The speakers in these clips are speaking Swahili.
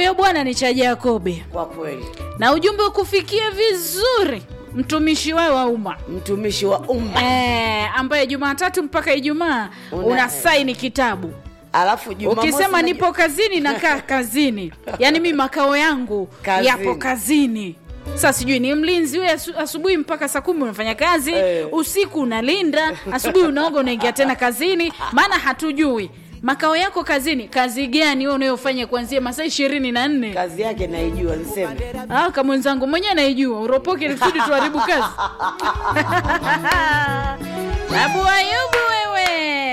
huyo bwana ni cha Jakobe, kwa kweli na ujumbe ukufikia vizuri mtumishi wewe wa umma mtumishi wa umma eh, ambaye Jumatatu mpaka Ijumaa Una- una saini kitabu alafu Jumamosi ukisema na- nipo kazini nakaa kazini yaani mi makao yangu Kazini. yapo kazini sasa sijui ni mlinzi we asu, asubuhi mpaka saa kumi unafanya kazi Eh. usiku unalinda asubuhi unaoga unaingia tena kazini maana hatujui makao yako kazini kazi gani we unayofanya kuanzia masaa ishirini na nne kazi yake naijua niseme Ah, kama mwenzangu mwenyewe naijua uropoke ili kusudi tuharibu kazi abu ayubu wewe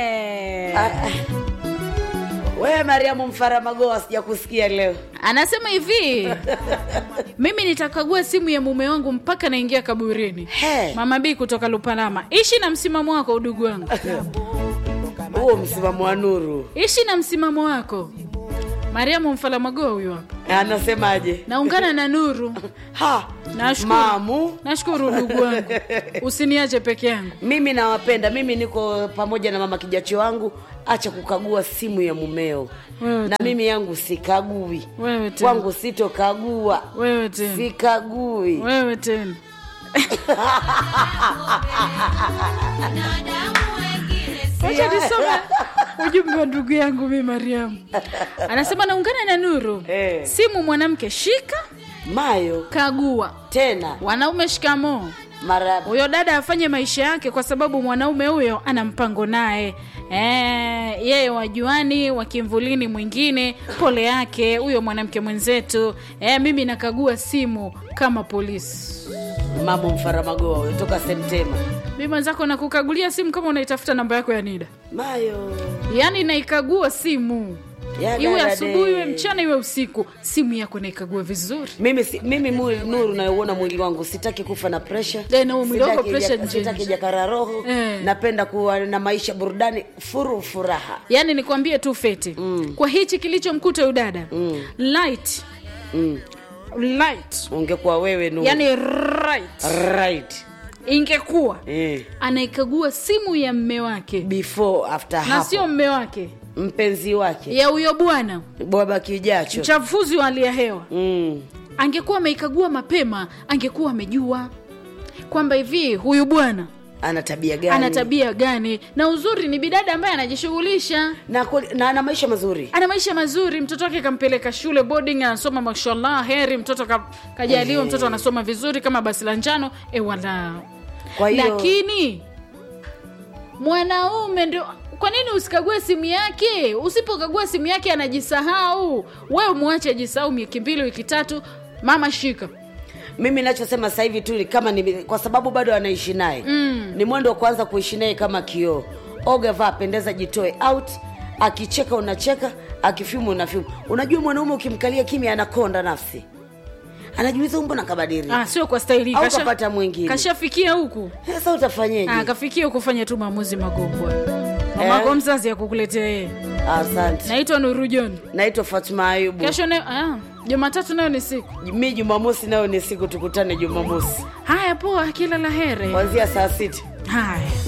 wewe mariamu mfaramagoa sijakusikia leo anasema hivi mimi nitakagua simu ya mume wangu mpaka naingia kaburini He. mama b kutoka lupalama ishi na msimamo wako udugu wangu huo msimamo wa nuru ishi na msimamo wako mariamu mfalamagoa huyo hapa anasemaje naungana na nuru ha nashukuru mamu nashukuru udugu wangu usiniache peke yangu mimi nawapenda mimi niko pamoja na mama kijacho wangu acha kukagua simu ya mumeo Wewe na mimi yangu sikagui wewe tena kwangu sitokagua wewe tena sikagui wewe tena wacha nisome ujumbe wa ndugu yangu mi mariamu anasema naungana na nuru Eh. simu mwanamke shika mayo kagua tena wanaume shikamoo mara huyo dada afanye maisha yake kwa sababu mwanaume huyo ana mpango naye Eh, yeye wajuani wakimvulini mwingine pole yake huyo mwanamke mwenzetu eh, mimi nakagua simu kama polisi mamu mfaramagoa huyo toka sentema mi mwenzako nakukagulia simu kama unaitafuta namba yako ya nida mayo yaani naikagua simu Ya iwe dada asubuhi de. iwe mchana iwe usiku simu yako naikagua vizuri mimi si, mimi mwili nuru nayouona mwili wangu sitaki kufa na presha Eh, na mwili wako Sitaki pressure jaka- nje sitaki nje. jakara roho Eh. napenda kuwa na maisha burudani furu furaha yaani nikwambie tu feti mm. kwa hichi kilichomkuta udada mm. light mm. light ungekuwa wewe nuru yani right right ingekuwa eh. anaikagua simu ya mme wake before after na hapo sio mme wake mpenzi wake ya huyo bwana bwaba kijacho mchafuzi wa hali ya hewa mm. angekuwa ameikagua mapema angekuwa amejua kwamba hivi huyu bwana ana tabia gani ana tabia gani na uzuri ni bidada ambaye anajishughulisha na, kweli- na ana maisha mazuri ana maisha mazuri mtoto wake kampeleka shule boarding anasoma mashallah heri mtoto ka, kajaliwa Ehe. mtoto anasoma vizuri kama basi la njano e wala kwa hiyo lakini mwanaume ndio kwa nini usikague simu yake usipokagua simu yake anajisahau wewe mwache ajisahau wiki mbili wiki tatu mama shika mimi nachosema sasa hivi tu ni kama ni, kwa sababu bado anaishi naye mm. ni mwendo wa kuanza kuishi naye kama kioo oga vaa pendeza jitoe out akicheka unacheka akifimu unafimu unajua mwanaume ukimkalia kimya anakonda nafsi anajiuliza mbona kabadiri ah, sio kwa staili Au kasha- kapata mwingine. kashafikia huku sasa utafanyeje ah, kafikia huku fanya tu maamuzi magumu bwana mamako mzazi ya kukuletea yeye asante naitwa nuru john naitwa fatuma ayubu kesho nayo ah, jumatatu nayo ni siku mi jumamosi nayo ni siku tukutane jumamosi haya poa kila la here kuanzia saa sita haya